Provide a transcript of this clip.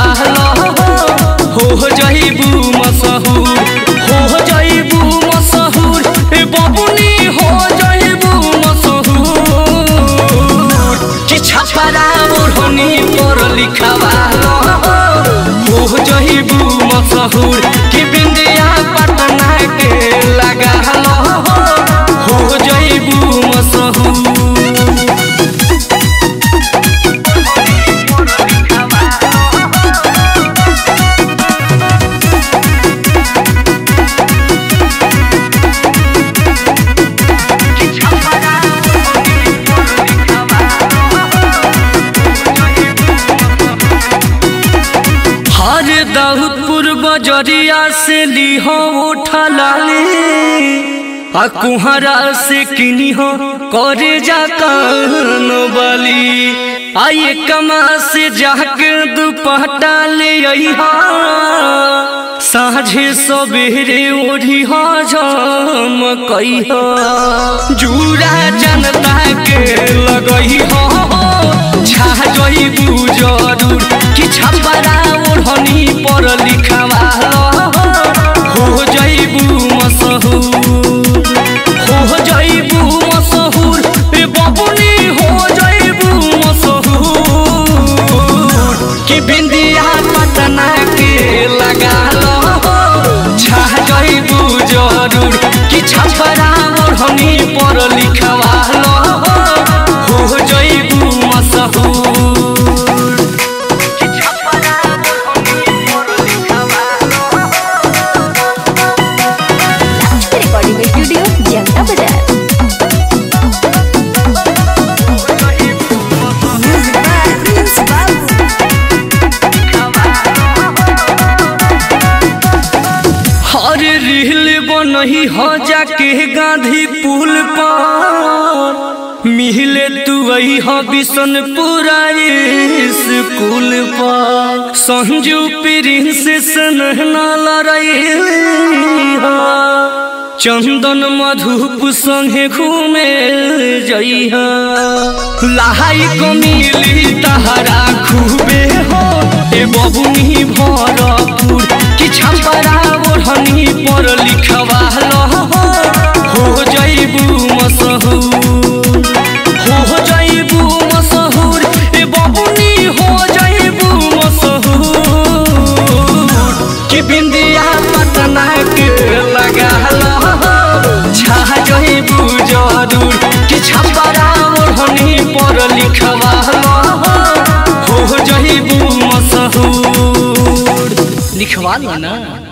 लिखवालो हो जइबू मशहूर हो जइबू मशहूर ए बबुनी हो जइबू मशहूर कि छपरा ओढ़नी पर लिखवालो हो जइबू मशहूर कि बिंदिया पटना के लगालो हो जइबू मशहूर हर दाऊदपुर बजरिया से लिहो उठा लाली आ कुहरा से किनी हो करे जा कान बली आये कमा से जाके दुपट्टा ले अइहा साझे सबेरे ओढ़ी हो झमकई हो जूरा जनता के लगई हो छा जइबू जरूर कि छपरा ओढ़नी पर लिखवालो हो जइबू मशहूर हो जइबू मशहूर ए बबुनी हो जइबू मशहूर कि बिंदिया पटना के लगालो छा जइबू जरूर कि छपरा ओढ़नी पर लिखवालो हो जइबू मशहूर रिकॉर्डिंग स्टूडियो जनता बाजार म्यूजिक बाय प्रिंस बाबू हर रील बनही हो जाके गांधी पुल पर मिहिले तू वही हो बिशनपुरा स्कूल पर संजू प्रिंस सनहना लड़ाई हो चंदन मधुप संगे घूमे जइहा लहाई को मिली तहरा खूबे हो ए बबुनी भरपूर कि छपरा ओढ़नी पर लिखवालो हो जइबू मशहूर हो जइबू मशहूर ए बबुनी हो जइबू मशहूर कि बिंदिया पटना के लगालो छा जइबू जरूर कि छपरा ओढ़नी पर लिखवालो हो जइबू मशहूर लिखवा लो ना